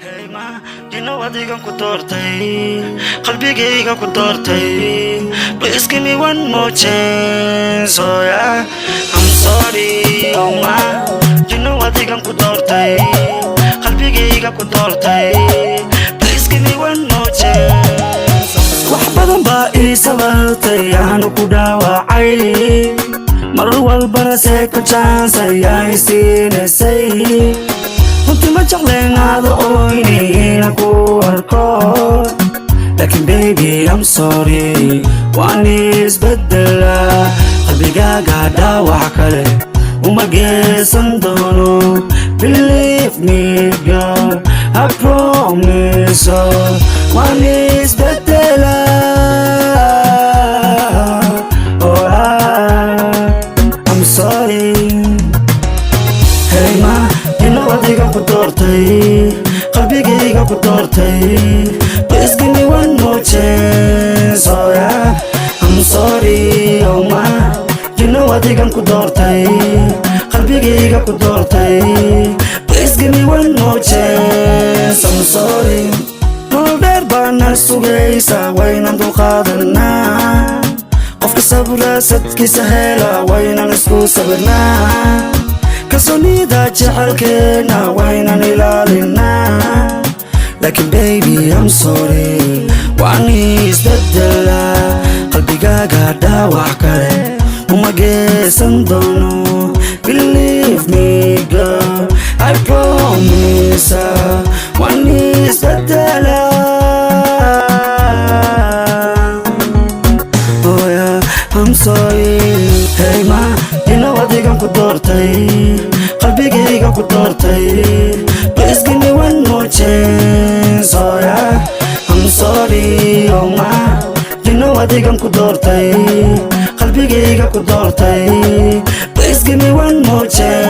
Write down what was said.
dino adigan ku doortay qalbigayga ku doortay please give me one more chance oh yeah I'm sorry oh ma dino adigan ku doortay qalbigayga ku doortay please give me one more chance wax badan baa ii sabartay aanu ku dhaawacay mar walbana second chance ayaa isiinaysay runtii ma jecleenaada oyniina ku arko laakiin baby I'm sorry waan isbedela qalbigaaga dhaawac kale uma geesan doono believe me girl I promise oh, waan isbedela oh, I, I'm sorry hey ma dino adigan ku doortay qalbigayga ku doortay please give me one more chance oh yeah I'm sorry oh ma dino adigan ku doortay qalbigayga ku doortay please give me one more chance I'm sorry nolol dheer baana sugaysa waynan dulqaadanaa qofka sabra sadkiisa hela waynan isku sabirnaa kalsoonida jecelkeena waynan ilaalinaa laakiin baby I'm sorry waan isbedela qalbigaaga dhaawac kale uma geesan doono believe me girl I promise waan isbedela oh yeah I'm sorry hey ma dino adigan ku doortay qalbigayga ku doortay please give me one more chance oh yeah I'm sorry oh ma dino adigan ku doortay qalbigayga ku doortay please give me one more chance